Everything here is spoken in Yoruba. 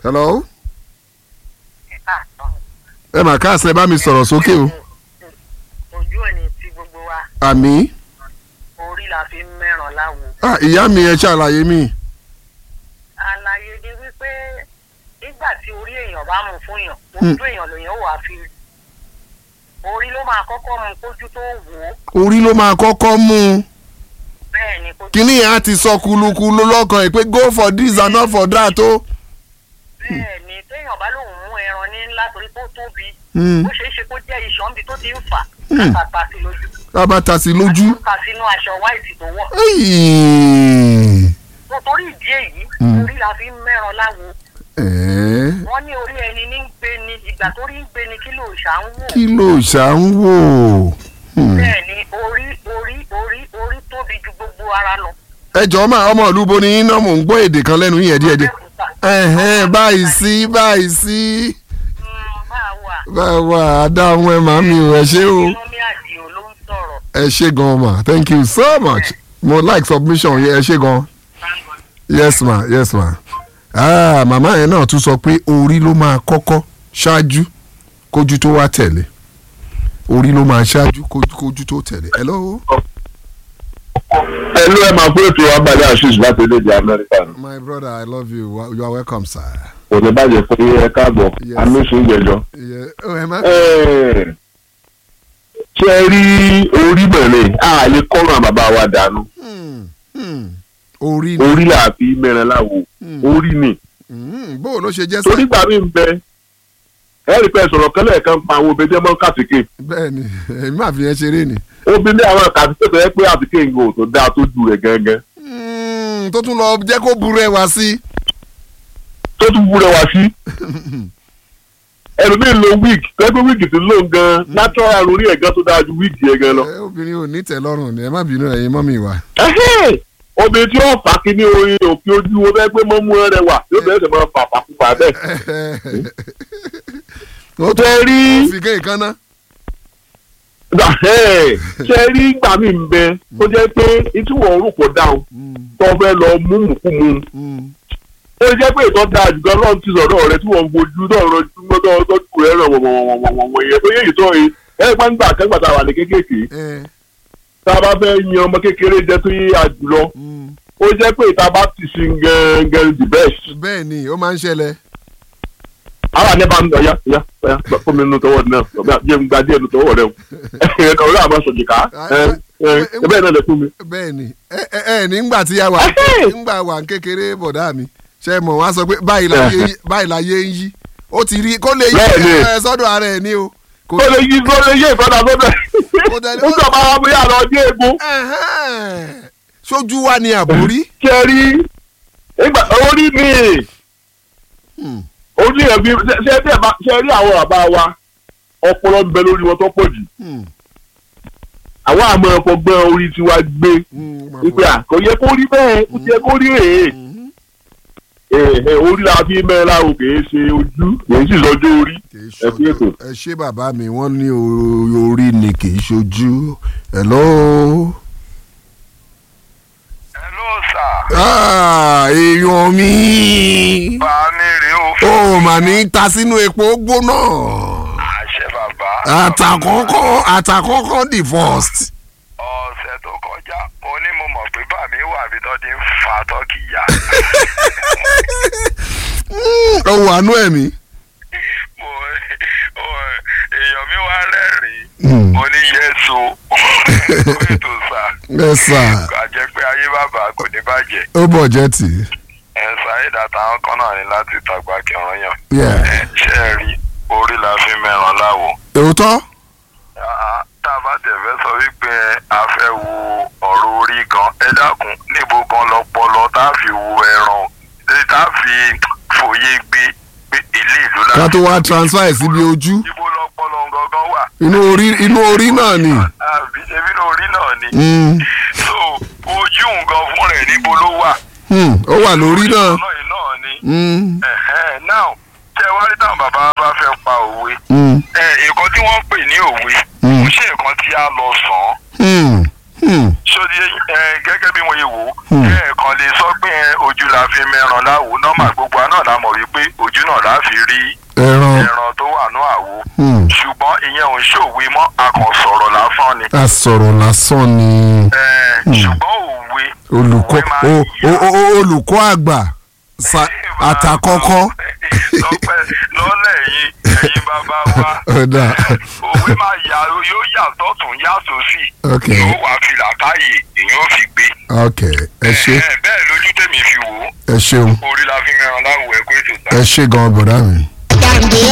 hello ẹ mà káàsán ẹ bá mi sọ̀rọ̀ sókè o ojú òní tí gbogbo wa àmì orí la fi ń mẹ́ràn láwo. ah, ìyá mi ẹ ṣàlàyé mi àlàyé ni wípé nígbà tí orí èèyàn bá mú fún yàn ojú èèyàn lèèyàn wà fi rí. orí ló máa kọ́kọ́ mú kójú tó wò ó orí ló máa kọ́kọ́ mú un bẹ́ẹ̀ ni kójú kíní yẹn á ti sọ kulukulu lọ́kàn ẹ̀ pé go for this and not for that o. bẹ́ẹ̀ ni téèyàn bá lóun mú ẹran ní ńlá torí kó tóbi Hmm. ó ṣeé ṣe kó jẹ́ iṣan bí tó ti ń fà Hmm. kàtà sí lójú a bá ta sí lójú. kà sínú aṣọ wáìtì tó wọ̀. Ayy. tó torí ìdí èyí Hmm. orí la fi ń mẹ́ràn láwo Ẹ̀ẹ́, wọ́n ní orí ẹni ní ń gbé ni ìgbà tó rí ń gbé ni kí ló ṣà ń wò. kí ló ṣà ń wò. Hmm. bẹ́ẹ̀ ni orí orí orí orí tóbi ju gbogbo ara lọ. ẹ jọ̀ọ́ máa ọmọ ìlú bo ni yín náà mò ń gbọ́ èdè kan lẹ́nu yín díẹ̀díẹ̀. Abẹ́òkúta. ẹ̀hẹ́n báyìí sí báyìí sí. Mm, máa wà. báwa àdáhùn ẹ màá mi ò ẹ ṣé o. Lọ́mí àdìo ló ń sọ̀rọ̀. ẹ ṣé gan ma thank you so much mo like submission yẹn ẹ ṣé gan. yes ma yes ma. ah màmá yẹn náà tún sọ pé orí ló máa kọ́kọ́ ṣáájú kójú tó wá tẹ̀lé orí ló máa ṣáájú kójú kójú tó tẹ̀lé. hello. ẹlú ẹ máa pé ètò abalẹ àṣìṣe láti orílẹ̀-èdè amẹ́ríkà ni my brother i love you Wa- you are welcome sir. kò ní bàjẹ́ pé ẹ káàbọ̀ Yes. amísùn ìjẹjọ. Yeah. Oh, ẹ má. ṣé ẹ rí orí mẹ́rin a lè kọ́ràn bàbá wa dànù Hmm, hmm. orí ni orí là fi mẹ́rin láwo Hmm. orí ni Hmm, bó o ló ṣe jẹ́ torí sá. gbà mí ń bẹ ẹ rí i pé sọ̀rọ̀ kẹ́lẹ́ kan pa àwọn obìnrin tí wọ́n kàtìkè bẹ́ẹ̀ ni èmi máa fi yẹn ṣeré ni. obìnrin àwọn kàtìkè tó yẹ pé àtìkè ń gò tó dáa tó ju rẹ̀ gẹ́gẹ́ Hmm, tó tún lọ jẹ́ kó burú ẹ wá sí. tó tún wúrẹ́ wá sí ẹlòmíín lo wig pẹ́pẹ́ wig ti lò ń gan natural orí ẹ̀ gan tó dáa ju wig yẹn gan lọ. ẹ obìnrin ò ní tẹ́lọ́rùn ni ẹ má bínú ẹ̀yin mọ́ mi wá. Ẹhẹ́! obìnrin tí wọ́n fà kí ní orin òkè ojú wo bẹ́ẹ̀ pé mọ́ mú ẹrẹ wà yóò bẹ̀rẹ̀ sẹ̀ máa fà fàkùfà bẹ́ẹ̀. ó tó Ṣé rí- fi kéè kan ná. Ẹhẹ́! ṣe rí gbà mí ń bẹ tó jẹ́ pé ìtúwọ̀ orúkọ dáhùn tó fẹ́ lọ mú mùkúmu ó jẹ́ pé ìtọ́ da àjùgọ́ lọ́run ti sọ̀rọ̀ rẹ tí wọ́n ń bojú náà rọjú mọ́tọ́ tọ́jú rẹ̀ ràn wọ̀wọ̀wọ̀wọ̀wọ̀ yẹn tó yẹ ìtọ́ yìí ẹ̀ gbàgbà kẹ́gbà tá a wà ní kékèké tá a bá fẹ́ yan ọmọ kékeré jẹ́ tó yé àjùlọ ó jẹ́ pé ìta bá ti sin gẹ́gẹ́ the best. bẹ́ẹ̀ ni ó máa ń ṣẹlẹ̀. ara ní bá ń ọ̀yá ọ̀yá ọ̀yá fún mi nínú tọwọ́ náà ọ̀gá jẹ́ ń gba díẹ̀ nínú tọwọ́ rẹ o ẹ̀ka ọ̀rẹ́ àmọ́ sọ̀jìká ẹ̀ bẹ́ẹ̀ náà lè fún mi. bẹ́ẹ̀ ni ẹ ẹ ẹ nígbà tí a wà nígbà wà ń kékeré bọ̀dá mi ṣe mọ̀ wá sọ pé báyìí láyé yí- báyìí láyé ń yí ó ti rí kó lè yí Bẹ́ẹ̀ ni. ẹ sọ́dọ̀ ara ẹ̀ ní o. kò ó lè yí ó lè yí ìfọ́dà sọ́dọ̀ Ó tẹ̀lé- ó sọ máa wá bóyá lọ dé egun Ẹ̀hẹ́n. sójú wa ni àbórí. ṣe rí ìgbà orí mi Hmm. orí ẹ̀ bí ṣe ṣe bí ẹ̀ bá ṣe rí àwọn bàbá wa ọpọlọ ń bẹ lórí wọn tó pọ̀ jù Hmm. àwọn àmọ́ ẹ̀fọ́ gbẹ́ orí tiwa gbé Hmm, máa wípé fọ- à kò yẹ kó rí bẹ́ẹ̀ kò yẹ kó rí rèé Mhm. ẹ̀ẹ́ orí la fi mẹ́rin láwo kìí ṣe ojú kìí sì lọ́jọ́ orí kì í ẹ fi ètò. ṣojú ẹ ṣé bàbá mi wọ́n ní o- orí ni kì í ṣojú. hello. hello sir Ah, èèyàn mi. bàámi rèé o ó mà ní ta sínú epo gbóná. àṣẹ bàbá àtàkọ́kọ́ àtàkọ́kọ́ the first. ọ̀sẹ̀ tó kọjá mo ní mo mọ̀ pé bàmí wà bí tó ti ń fa tọ́kì ya ó wà nú ẹ̀mí. mo o- èèyàn mi wá rẹ́rìn-ín mo ní yẹ́sù ètò sà ẹ sà kà jẹ́ pé ayé bàbá kò ní bàjẹ́ ó bọ̀ jẹ́ tì í. ẹ̀ ṣáìdà táwọn kan náà ní láti tàgbà kẹrán yàn Yeah. ẹ̀ ṣe é rí orí la fi mẹ́ràn láwo. òótọ́. Ah, tá a bá tẹ̀ fẹ́ sọ wípé a fẹ́ wo ọ̀rọ̀ orí gan ẹ dákun níbo gan lọpọlọ tá a fi wo ẹran eh, tá a fi fòye gbé pé ilé ìlú la ká tó wá transfer ẹ̀ síbi ojú ibo lọpọlọ gangan wà inú orí inú orí náà ni. àbí ṣebí ní orí náà ni Mm, so ojú nǹkan fún rẹ̀ níbo ló wà mm, ó wà lórí náà. náà yìí náà ni Mm, Ẹ̀hẹ́n, now tẹ wá rí táwọn bàbá bá fẹ́ pa òwe mm, ẹ nǹkan tí wọ́n ń pè ní òwe Mm. kò ṣe nǹkan tí a lọ sàn án mm, mm. sódi ẹ gẹ́gẹ́ bí mo yẹ wò ó Hmm. ẹ kàn lè sọ pé ẹ, ojú la fi mẹ́ràn láwo nọ́mà gbogbo àná la mọ̀ wípé ojú náà láfi rí ẹran ẹran tó wà ní àwo hmm, ṣùgbọ́n ìyẹn ò ń ṣòwe mọ́ a kàn sọ̀rọ̀ lásán ni a sọ̀rọ̀ lásán ni Eh, Hmm. ṣùgbọ́n òwe olùkọ́ òwe máa o- yà. o- o- olùkọ́ àgbà sa- àtàkọ́kọ́ lọ́pẹ́ lọ́lẹ̀ yìí ẹ̀yin bàbá wa ọ̀dà òwe máa yà yóò yà tọ̀tún yà sósì ok yóò wá fi làákàyè èyàn ò fi gbé. ok ẹ ṣe Eh, bẹ́ẹ̀ lójú tèmi fi wò ó ẹ ṣeun orí la fi mẹ́ran láwùjọ ẹ̀kọ́ ètò ìta. ẹ ṣe gan bọ̀dá mi. Gàǹdé